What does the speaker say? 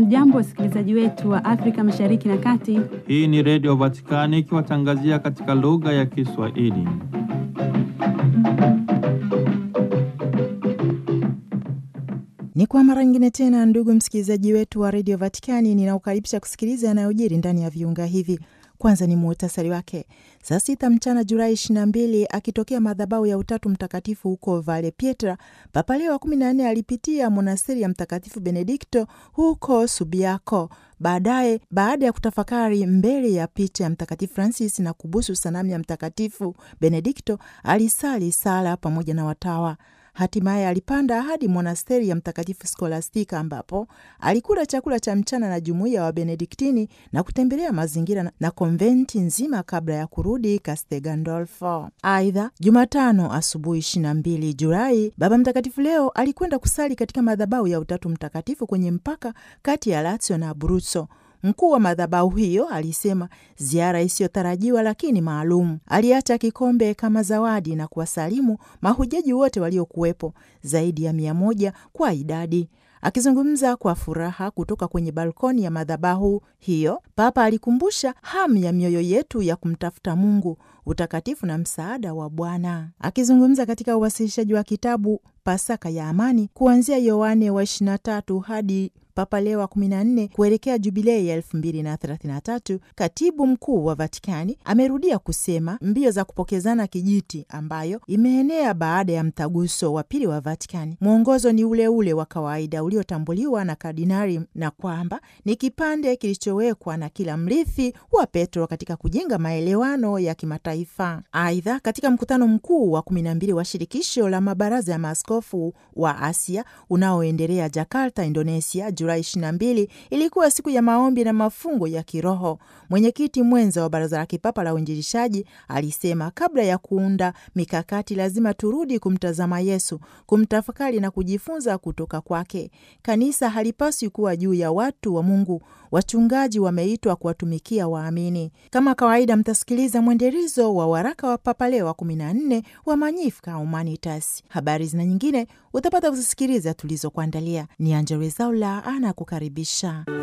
Hamjambo, wasikilizaji wetu wa Afrika Mashariki na Kati. Hii ni Redio Vatikani ikiwatangazia katika lugha ya Kiswahili. Ni kwa mara nyingine tena, ndugu msikilizaji wetu wa redio Vatikani, ninaukaribisha kusikiliza yanayojiri ndani ya viunga hivi. Kwanza ni muhtasari wake. Saa sita mchana Julai 22, akitokea madhabahu ya Utatu Mtakatifu huko Vale Pietra, Papa Leo wa 14 alipitia monasteri ya Mtakatifu Benedikto huko Subiaco. Baadaye, baada ya kutafakari mbele ya picha ya Mtakatifu Francis na kubusu sanamu ya Mtakatifu Benedikto, alisali sala pamoja na watawa. Hatimaye alipanda hadi monasteri ya Mtakatifu Skolastika ambapo alikula chakula cha mchana na jumuiya wa Benediktini na kutembelea mazingira na konventi nzima kabla ya kurudi Castel Gandolfo. Aidha, Jumatano asubuhi 22 Julai, Baba Mtakatifu Leo alikwenda kusali katika madhabahu ya Utatu Mtakatifu kwenye mpaka kati ya Lazio na Abruzzo. Mkuu wa madhabahu hiyo alisema ziara isiyotarajiwa lakini maalum. Aliacha kikombe kama zawadi na kuwasalimu mahujaji wote waliokuwepo, zaidi ya mia moja kwa idadi. Akizungumza kwa furaha kutoka kwenye balkoni ya madhabahu hiyo, Papa alikumbusha hamu ya mioyo yetu ya kumtafuta Mungu, utakatifu na msaada wa Bwana. Akizungumza katika uwasilishaji wa kitabu Pasaka ya Amani kuanzia Yohane wa 23 hadi Papa Leo wa 14 kuelekea jubilei ya 2033, katibu mkuu wa Vatikani amerudia kusema mbio za kupokezana kijiti ambayo imeenea baada ya mtaguso wa pili wa Vatikani, mwongozo ni ule ule wa kawaida uliotambuliwa na kardinali, na kwamba ni kipande kilichowekwa na kila mrithi wa Petro katika kujenga maelewano ya kimataifa. Aidha, katika mkutano mkuu wa 12 wa shirikisho la mabaraza ya maaskofu wa Asia unaoendelea Jakarta, Indonesia, Julai 22 ilikuwa siku ya maombi na mafungo ya kiroho. Mwenyekiti mwenza wa Baraza la Kipapa la Uinjilishaji alisema kabla ya kuunda mikakati, lazima turudi kumtazama Yesu, kumtafakari na kujifunza kutoka kwake. Kanisa halipaswi kuwa juu ya watu wa Mungu. Wachungaji wameitwa kuwatumikia waamini. Kama kawaida, mtasikiliza mwendelezo wa waraka wa Papa Leo wa 14 wa Magnificat Humanitas. Habari zina nyingine utapata kuzisikiliza tulizokuandalia. Ni Angella Rwezaula anakukaribisha.